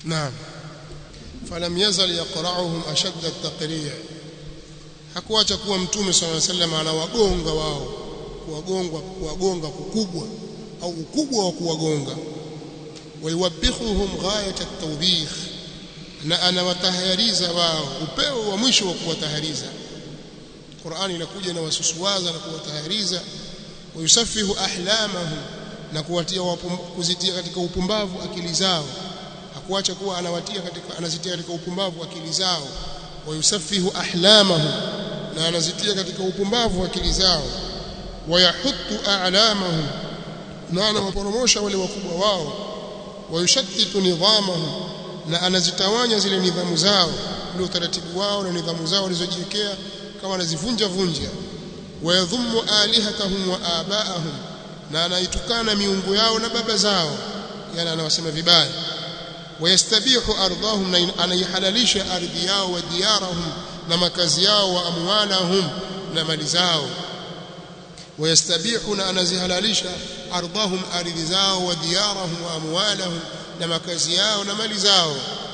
naam falam yazal yaqra'uhum ashadda at-taqri' hakuacha kuwa mtume sallallahu alaihi wasallam anawagonga wao kuwagonga kuwagonga kukubwa au ukubwa wa kuwagonga wayuwabbihuhum ghayat at-tawbikh na anawatahariza wao upeo wa mwisho wa kuwatahariza Qur'ani inakuja na wasusuwaza na kuwatahariza wayusafihu ahlamahum na kuwatia kuzitia katika upumbavu akili zao hakuacha kuwa anawatia katika anazitia katika upumbavu akili zao wayusafihu ahlamahum na anazitia katika upumbavu akili zao wayahuttu a'lamahum na anawaporomosha wale wakubwa wao wayushattitu nidhamahum na anazitawanya zile nidhamu zao ule utaratibu wao na nidhamu zao walizojiwekea kama anazivunja vunja wayadhummu alihatahum wa abaahum na anaitukana miungu yao na baba zao yani anawasema vibaya wayastabihu ardhahum na anaihalalisha ardhi yao wa diyarahum na makazi yao wa amwalahum na mali zao wayastabihu na anazihalalisha ardhahum ardhi zao wa diyarahum wa amwalahum na makazi yao na mali zao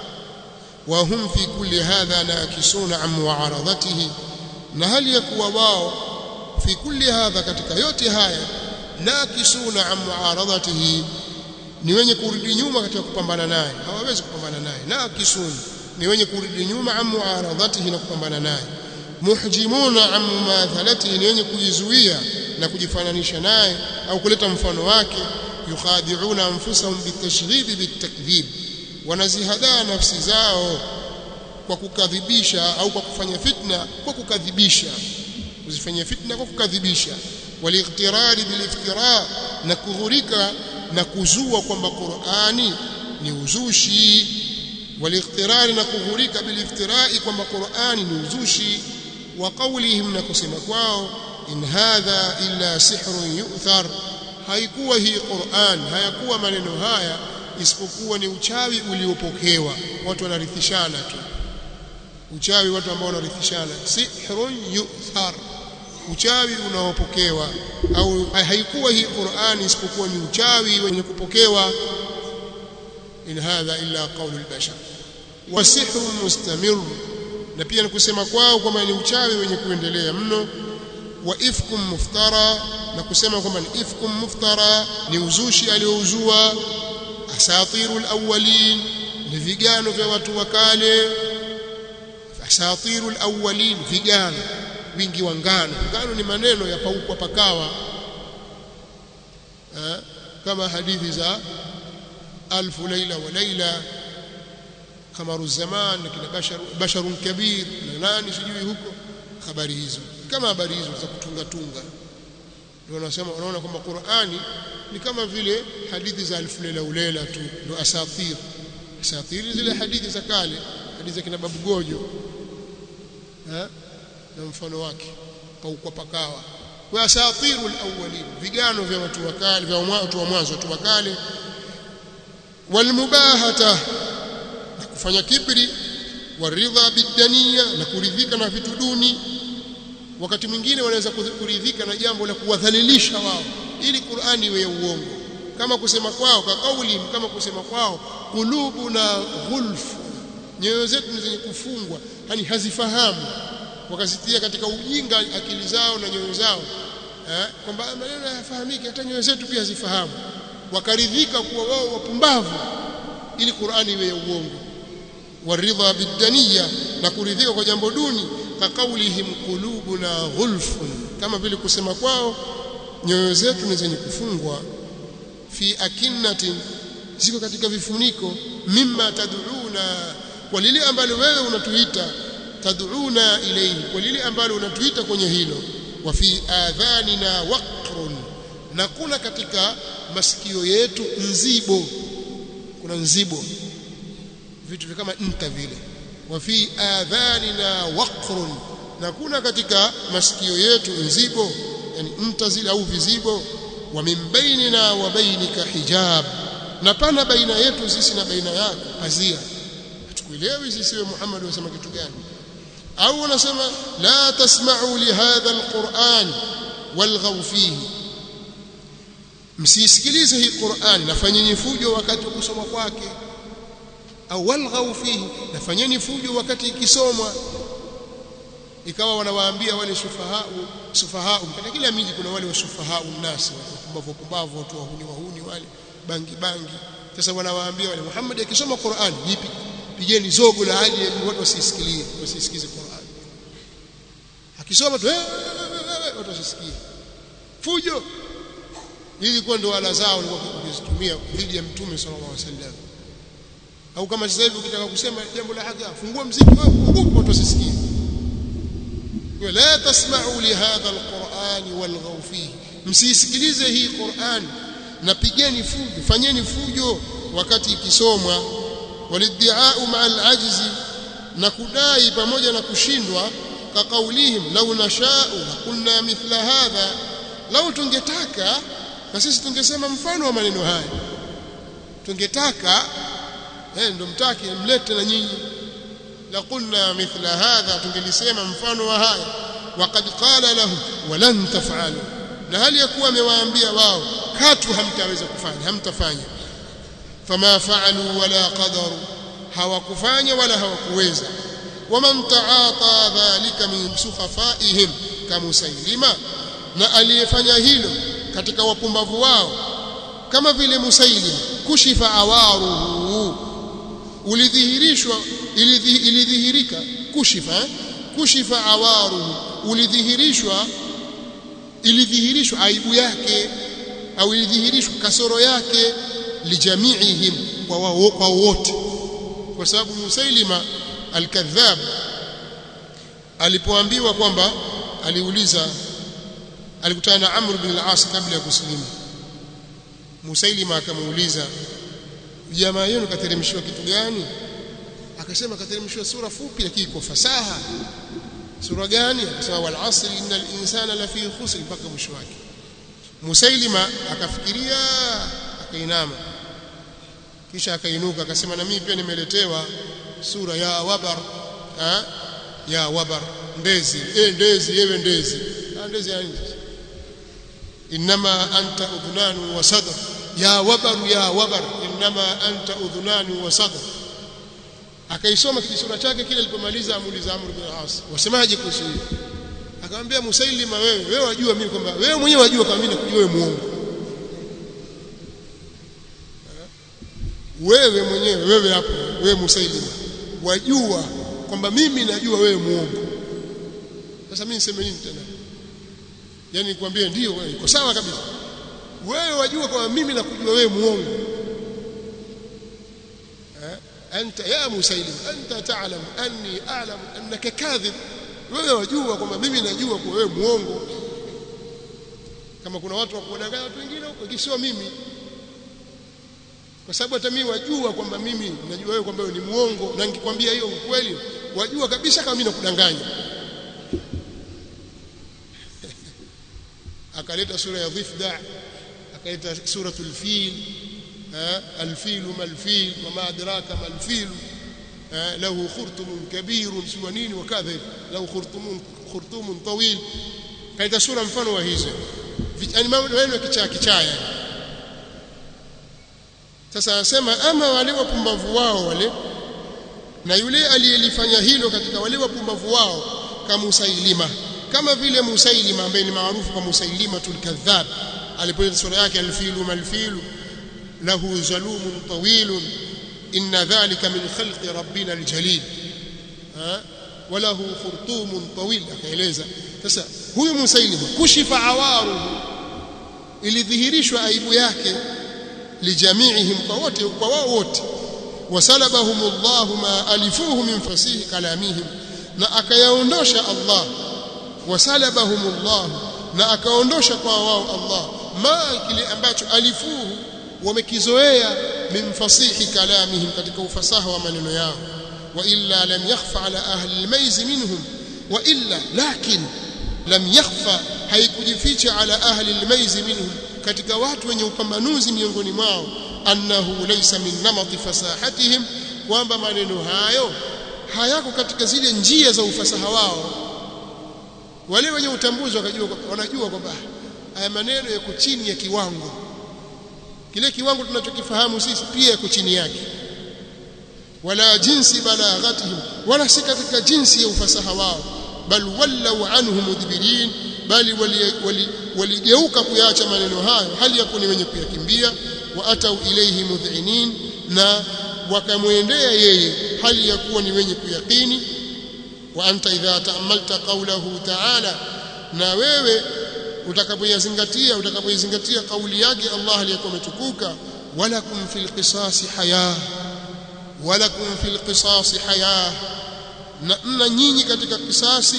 وهم في كل هذا ناكسون عن معارضته na hali ya kuwa wao fi kulli hadha katika yote haya nakisuna an muaradatihi ni wenye kurudi nyuma katika kupambana naye hawawezi kupambana naye nakisun ni wenye kurudi nyuma an muaradatihi na kupambana naye muhjimuna an mumathalatihi ni wenye kujizuia na kujifananisha naye au kuleta mfano wake yukhadi'una anfusahum bitashghib bitakdhib wanazihadaa nafsi zao kwa kukadhibisha au kwa kufanya fitna kwa kukadhibisha kuzifanyia fitna kwa kukadhibisha walightirari biliftira na kughurika na kuzua kwamba Qur'ani ni uzushi walightirari na kughurika biliftirai kwamba Qur'ani ni uzushi wa qawlihim na kusema kwao in hadha illa sihrun yu'thar haikuwa hii Qur'an hayakuwa maneno haya isipokuwa ni uchawi uliopokewa watu wanarithishana tu uchawi watu ambao wanarithishana sihrun yu'thar uchawi unaopokewa au haikuwa hii Qur'ani isipokuwa ni uchawi wenye kupokewa in hadha illa qawlu al-bashar wa sihrun mustamir na pia ni kusema kwao kwamba ni uchawi wenye kuendelea mno wa ifkum muftara na kusema kwamba ni ifkum muftara ni uzushi aliouzua asatirul awwalin ni vigano vya watu wa kale asatirul awwalin vigano wingi wa ngano ngano ni maneno ya paukwa pakawa ha? kama hadithi za alfu laila wa laila kamaru zaman kina bashar basharun kabir na nani sijui huko habari hizo kama habari hizo za kutunga tunga ndio wanasema wanaona kwamba Qur'ani ni kama vile hadithi za alfu laila ulela tu ndio asatir asatir zile hadithi za kale hadithi za kina babu gojo ha? na mfano wake paukwa pakawa wa asatirul awwalin vigano vya watu wa kale vya watu wa mwanzo watu wa kale walmubahata na kufanya kibri waridha bidania na kuridhika na vitu duni wakati mwingine wanaweza kuridhika na jambo la kuwadhalilisha wao ili Qur'ani iwe ya uongo kama kusema kwao kwa kauli kama kusema kwao kulubuna ghulf nyoyo zetu ni zenye kufungwa yani hazifahamu wakazitia katika ujinga akili zao na nyoyo zao eh, kwamba maneno hayafahamiki hata nyoyo zetu pia hazifahamu wakaridhika kuwa wao wapumbavu ili Qur'ani iwe ya uongo waridha bidania na kuridhika kwa jambo duni kakaulihim qulubuna ghulfun kama vile kusema kwao nyoyo zetu ni zenye kufungwa fi akinnatin ziko katika vifuniko mimma tad'una kwa lile ambalo wewe unatuita tad'una ilayhi kwa lile ambalo unatuita kwenye hilo wa fi adhanina waqrun na kuna katika masikio yetu nzibo kuna nzibo vitu kama nta vile wa fi adhanina waqrun na kuna katika masikio yetu nzibo yani nta zile au vizibo wa min bainina wa bainika hijab na pana baina yetu sisi na baina yako pazia hatukuelewi sisi we Muhammad wasema kitu gani au unasema la tasma'u li hadha alquran walghaw fihi msisikilize hii Qur'an nafanyeni fujo wakati wa kusoma kwake au walghau fihi nafanyeni fujo wakati ikisomwa ikawa wanawaambia wale sufahau sufahau katika kila miji kuna wale wasufahau nasi wapumbavu pumbavu watu wahuni wahuni wale bangi bangi sasa wanawaambia wale Muhammad akisoma Qur'an jipi pigeni zogo la hadi watu wasisikilie wasisikize Qur'an akisoma tu watu wasisikie fujo ili kwa ndo ala zao walikuwa wakizitumia dhidi ya mtume sallallahu alaihi wasallam au kama sasa hivi ukitaka kusema jambo la haki fungua mziki wewe fungua watu wasisikie la tasma'u li hadha alquran walghaw fihi msisikilize hii Qur'an na pigeni fujo fanyeni fujo wakati ikisomwa waliddia'u ma'a al'ajzi na kudai pamoja na kushindwa kaqaulihim law nasha'u kunna mithla hadha law tungetaka na sisi tungesema mfano wa maneno haya tungetaka eh ndo mtaki mlete na nyinyi la qulna mithla hadha tungelisema mfano wa haya waqad qala lahum walan taf'alu na hali ya kuwa amewaambia wao katu hamtaweza kufanya hamtafanya fama fa'alu wala qadaru hawakufanya wala hawakuweza waman ta'ata dhalika min sukhafaihim kamusailima na aliyefanya hilo katika wapumbavu wao kama vile musailima kushifa awaruhu ulidhihirishwa ilidhihirika kushifa kushifa awaruhu ulidhihirishwa ilidhihirishwa aibu yake au ilidhihirishwa kasoro yake lijamiihim kwa wao kwa wote kwa sababu Musailima al-Kadhab alipoambiwa kwamba aliuliza alikutana na Amr bin al-As kabla ya kusilimu Musailima akamuuliza jamaa yenu kateremshiwa kitu gani akasema kateremshiwa sura fupi lakini kwa fasaha sura gani akasema wal asri innal insana lafi khusr mpaka mwisho wake Musailima akafikiria akainama kisha akainuka akasema na mimi pia nimeletewa sura ya wabar ha? ya wabar ndezi eh ndezi yewe ndezi ah ndezi ya nje inma anta udhunanu wa sadr ya wabar ya wabar inma anta udhunanu wa sadr akaisoma kisura chake kile alipomaliza amuuliza Amr bin As wasemaje kuhusu hiyo akamwambia Musailima wewe wewe wajua mimi kwamba wewe mwenyewe wajua kama mimi nakujua wewe muongo wewe mwenyewe wewe hapo wewe Musailima wajua kwamba mimi najua wewe muongo sasa mimi niseme nini tena yani nikwambie ndio wewe iko sawa kabisa wewe wajua kwamba mimi nakujua wewe muongo أنت يا مسيلم أنت تعلم أني أعلم أنك كاذب wewe wajua kwamba mimi najua kwa wewe muongo kama kuna watu wakudanganya watu wengine huko sio mimi kwa sababu hata mimi wajua kwamba mimi najua wewe kwamba wewe ni muongo na nikikwambia hiyo ukweli wajua kabisa kama mimi nakudanganya akaleta sura ya dhifda akaleta suratul fil الفيل ما الفيل وما أدراك ما الفيل له خرطم كبير سوى نين وكذا له خرطوم خرطوم طويل kaita sura mfano wa hizo yani maneno kichaa kichaa yani sasa anasema ama wale wapumbavu wao wale na yule aliyelifanya hilo katika wale wapumbavu wao kama Musailima kama vile Musailima ambaye ni maarufu kwa Musailima tulkadhab alipoita sura yake alfilu malfilu له زلوم طويل إن ذلك من خلق ربنا الجليل ها وله خرطوم طويل akaeleza sasa huyu musailima kushifa awaruhu ilidhihirishwa aibu yake lijamiihim kwa wote kwa wao wote wasalabahum Allah ma alifuhu min fasihi kalamihim na akayaondosha Allah wasalabahum Allah na akaondosha kwa wao Allah ma kile ambacho alifuhu wamekizoea min fasihi kalamihim katika ufasaha wa maneno yao wa illa lam yakhfa ala ahli almayz minhum wa illa lakin lam yakhfa haikujificha ala ahli almayz minhum katika watu wenye upambanuzi miongoni mwao annahu laysa min namati fasahatihim kwamba maneno hayo hayako katika zile njia za ufasaha wao wale wenye utambuzi wakajua wanajua kwamba haya maneno yako chini ya kiwango kile kiwango tunachokifahamu sisi pia yako chini yake wala jinsi balaghatihim wala si katika jinsi ya ufasaha wao bal wallau anhu mudbirin bali waligeuka wali, kuyaacha maneno hayo hali ya ni wenye kuyakimbia wa atau ilayhi mudhinin na wakamwendea yeye hali ya kuwa ni wenye kuyakini wa anta idha ta'ammalta qawlahu ta'ala na wewe utakapoyazingatia utakapoizingatia kauli yake Allah aliyokuwa ametukuka walakum fil qisasi haya walakum fil qisasi haya na mna nyinyi katika kisasi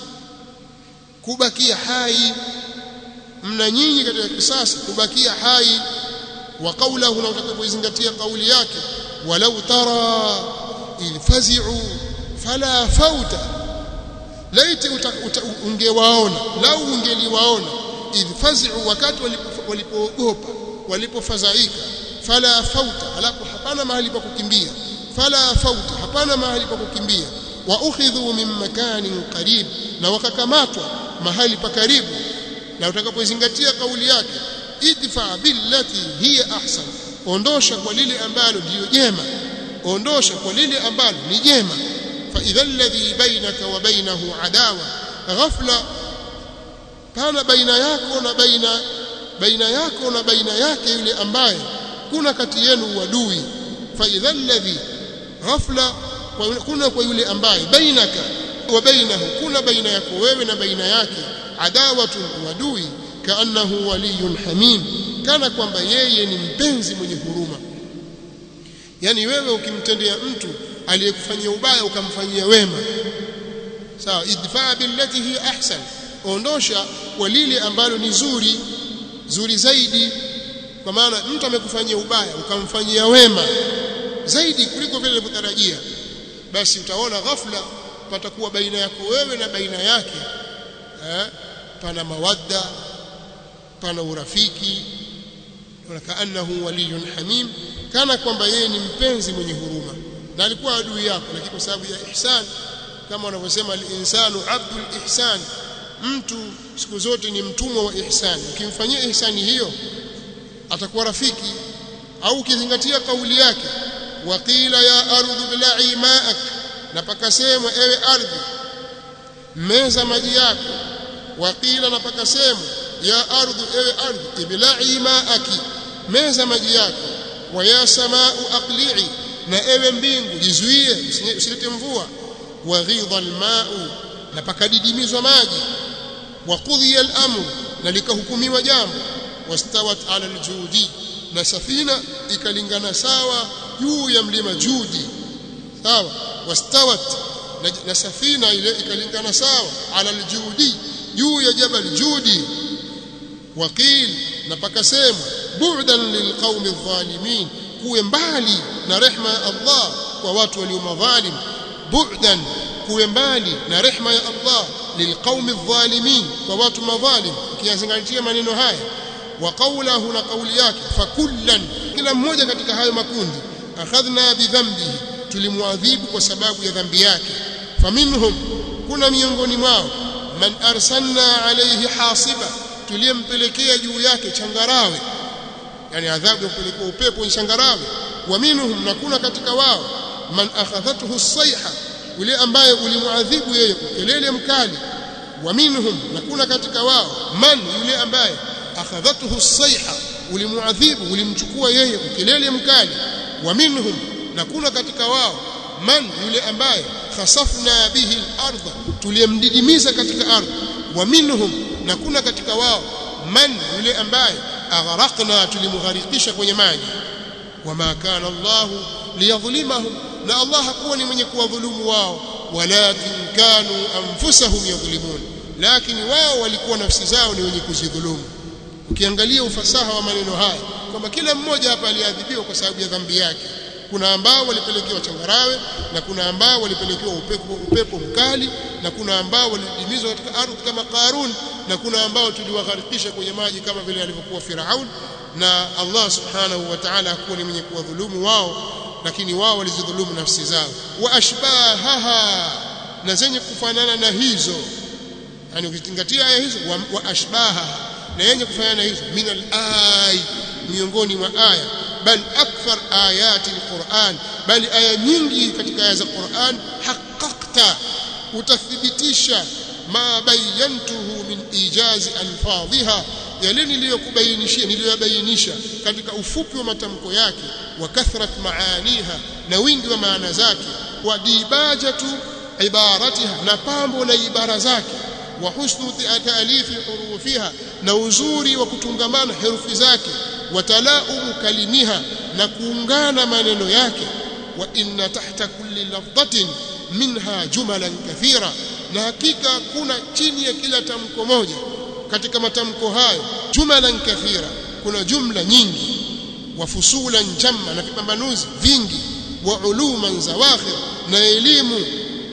kubakia hai mna nyinyi katika kisasi kubakia hai wa qawlahu na utakapoizingatia kauli yake walau tara idh fazi'u fala fauta laiti ungewaona lau ungeliwaona idh fazi'u wakati walipoogopa walipofadhaika fala fauta alapo hapana mahali pa kukimbia fala fauta hapana mahali pa kukimbia wa ukhidhu min makanin qarib na wakakamatwa mahali pa karibu na utakapozingatia kauli yake idfa billati hiya ahsan ondosha kwa lile ambalo ndiyo jema ondosha kwa lile ambalo ni jema fa idha alladhi bainaka wa bainahu adawa ghafla pana baina yako na baina baina yako na baina yake yule ambaye kuna kati yenu uadui fa idha alladhi ghafla kuna kwa yule ambaye bainaka wa bainahu kuna baina yako wewe na baina yake adawatun wadui kaannahu waliyun hamim kana kwamba yeye ni mpenzi mwenye huruma yani wewe ukimtendea mtu aliyekufanyia ubaya ukamfanyia wema sawa idfa billati hi ahsan ondosha kwa lile ambalo ni zuri zuri zaidi kwa maana mtu amekufanyia ubaya ukamfanyia wema zaidi kuliko vile ulivyotarajia basi utaona ghafla patakuwa baina yako wewe na baina yake eh, pana mawadda pana urafiki kaannahu waliyun hamim kana kwamba yeye ni mpenzi mwenye huruma na alikuwa adui yako lakini kwa sababu ya ihsan kama wanavyosema al-insanu abdul ihsan mtu siku zote ni mtumwa wa ihsan ukimfanyia ihsani hiyo atakuwa rafiki au ukizingatia kauli yake waqila ya ardhu bilai ma'ak na pakasemwa ewe ardhi meza maji yako waqila na pakasemwa ya ardhu ewe ardhi iblai ma'aki meza maji yako wa ya samau aqli'i na ewe mbingu jizuie usilete mvua wa ghidha alma'u na pakadidimizwa maji wa qudhiya al-amru na likahukumiwa jambo wastawat ala aljudi na safina ikalingana sawa juu ya mlima judi sawa wastawat na, na safina ile ikalingana sawa ala aljudi juu ya jabal judi waqil na pakasemwa bu'dan lilqaumi adh-dhalimin kuwe mbali na rehma ya Allah kwa watu walio madhalim bu'dan kuwe mbali na rehma ya Allah lilqaumi adh-dhalimin kwa watu madhalim ukiyazingatia maneno haya wa qawlahu na kauli yake fakullan kila mmoja katika hayo makundi akhadhna bidhambihi tulimwadhibu kwa sababu ya dhambi yake faminhum kuna miongoni mwao man arsalna alayhi hasiba tuliyempelekea juu yake changarawe yani adhabu ya kupelekea upepo ni changarawe wa minhum na kuna katika wao man akhadhathu as-sayha yule ambaye ulimwadhibu yeye kelele mkali wa minhum na kuna katika wao man yule ambaye akhadhathu as-sayha ulimuadhibu ulimchukua yeye kelele mkali wa minhum na kuna katika wao man yule ambaye khasafna bihi al-ardha tuliyemdidimiza katika ardhi wa minhum na kuna katika wao man yule ambaye aghraqna tulimgharikisha kwenye maji wama kana Allah liyadhlimahum na Allah hakuwa ni mwenye kuwadhulumu wao walakin kanu anfusahum yadhlimun lakini wao walikuwa nafsi zao ni wenye kuzidhulumu ukiangalia ufasaha wa maneno haya kwamba kila mmoja hapa aliadhibiwa kwa sababu ya dhambi yake kuna ambao walipelekewa changarawe na kuna ambao walipelekewa upepo, upepo mkali na kuna ambao walidimizwa katika ardhi kama Qarun na kuna ambao tuliwagharikisha kwenye maji kama vile alivyokuwa Firaun na Allah subhanahu wa ta'ala hakuwa ni mwenye kuwadhulumu wao lakini wao walizidhulumu nafsi zao wa ashbahaha na zenye kufanana na hizo yani ukizingatia aya hizo wa, wa ashbaha na yenye kufanana na hizo min al-ay miongoni mwa aya bal akthar ayati alquran bali aya nyingi katika aya za Qur'an haqqaqta utathibitisha ma bayantuhu min ijazi alfadhiha yale niliyokubainishia niliyobainisha katika ufupi wa matamko yake wa kathrat maaniha na wingi wa maana zake wa dibajatu ibaratiha na pambo la ibara zake wa husnu taalifi hurufiha na uzuri wa kutungamana herufi zake wa talaumu kalimiha na kuungana maneno yake wa inna tahta kulli lafdhatin minha jumalan kathira na hakika kuna chini ya kila tamko moja katika matamko hayo jumalan kathira kuna jumla nyingi wa fusulan jamma na vipambanuzi vingi wa uluman zawakhir na elimu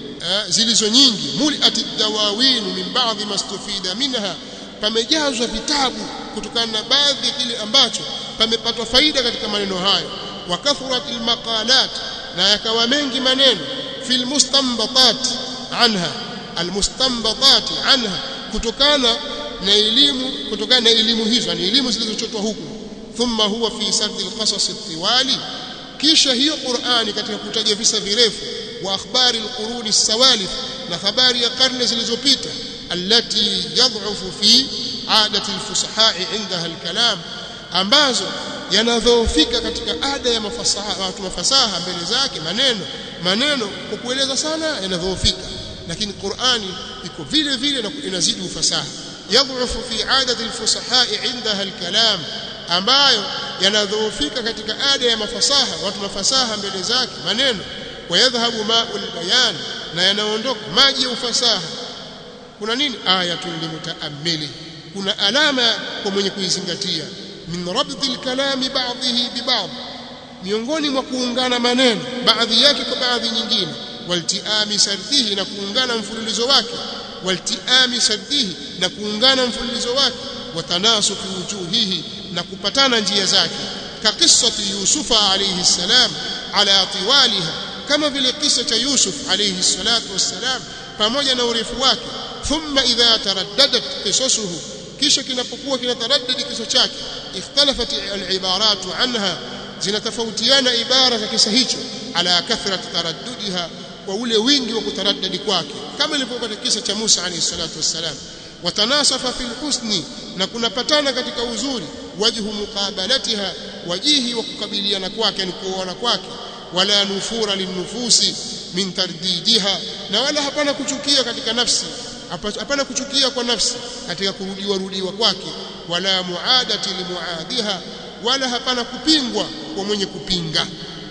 zilizo nyingi muliati dawawin min baadhi mastufida minha pamejazwa vitabu kutokana na baadhi ya kile ambacho pamepatwa faida katika maneno hayo wa kathrat almaqalat na yakawa mengi maneno fil mustanbatat anha almustanbatat anha kutokana na elimu kutokana na elimu hizo ni elimu zilizochotwa huku thumma huwa fi sardi alqasas tiwali kisha hiyo Qur'ani katika kutaja visa virefu wa akhbari alquruni sawalif na habari ya karne zilizopita allati yadhufu fi adati alfusaha indaha alkalam ambazo yanadhoofika katika ada ya mafasaha watu mafasaha mbele zake maneno maneno kwa kueleza sana yanadhoofika lakini Qur'ani iko vile vile na inazidi ufasaha yadhufu fi adati alfusaha indaha alkalam ambayo yanadhoofika katika ada ya mafasaha watu mafasaha mbele zake maneno wayadhhabu ma'ul bayan na yanaondoka maji ya ufasaha kuna nini ayatun limutaammili kuna alama kwa mwenye kuizingatia min rabdil kalami ba'dhihi bi ba'd miongoni mwa kuungana maneno baadhi yake kwa baadhi nyingine waltiami sardihi na kuungana mfululizo wake waltiami sardihi na kuungana mfululizo wake watanasufi wujuhihi na kupatana njia zake ka qissati yusufa alayhi salam ala tiwaliha kama vile kisa cha Yusuf alayhi salatu wassalam pamoja na urefu wake thumma idha taraddadat qisasuhu kisha kinapokuwa kinataraddadi kisa chake ikhtalafat al-ibarat anha zinatofautiana ibara za kisa hicho ala kathrat taraddudiha kwa ule wingi wa kutaraddadi kwake kama ilivyokuwa katika kisa cha Musa alayhi salatu wassalam watanasafa fil husni na kunapatana katika uzuri wajhu muqabalatiha wajihi wa kukabiliana kwake ni kuona kwake wala nufura linufusi min tardidiha na wala hapana kuchukia katika nafsi hapana kuchukia kwa nafsi katika kurudiwa rudiwa kwake wala muadati limuadiha wala hapana kupingwa kwa mwenye kupinga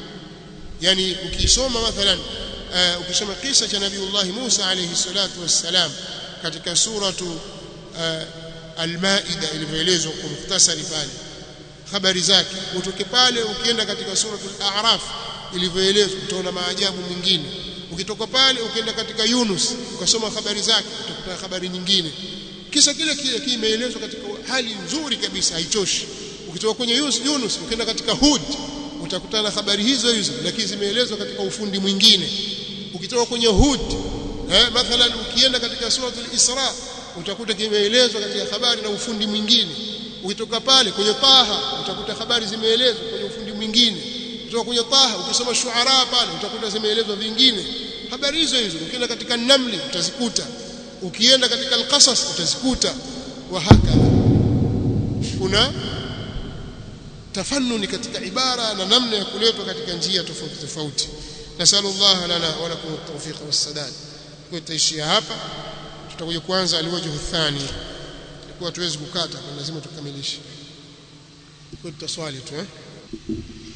yani ukisoma mathalan uh, ukisoma kisa cha nabiiullah Musa alayhi salatu wassalam katika suratu uh, al-Maida ilivyoelezwa kwa mukhtasari pale habari zake utoke pale ukienda katika suratul a'raf ilivyoelezwa utaona maajabu mengine ukitoka pale ukienda katika Yunus ukasoma habari zake utakuta habari nyingine kisa kile kile kimeelezwa katika hali nzuri kabisa haichoshi ukitoka kwenye Yunus ukienda katika Hud utakutana na habari hizo hizo lakini zimeelezwa katika ufundi mwingine ukitoka kwenye Hud eh mathalan ukienda katika suratul Isra utakuta kimeelezwa katika habari na ufundi mwingine ukitoka pale kwenye Taha utakuta habari zimeelezwa kwenye ufundi mwingine kutoka kwenye Taha ukisoma Shuara pale utakuta zimeelezwa vingine habari hizo hizo ukienda katika Namli utazikuta ukienda katika Al-Qasas utazikuta wa hakadha kuna tafannuni katika ibara na namna ya kuletwa katika njia tofauti tofauti nasallallahu lana wa lakum at-tawfiq was-sadad kwa tutaishia hapa tutakuja kwanza aliwajhu thani kwa tuwezi kukata kwa lazima tukamilishe kwa tutaswali tu eh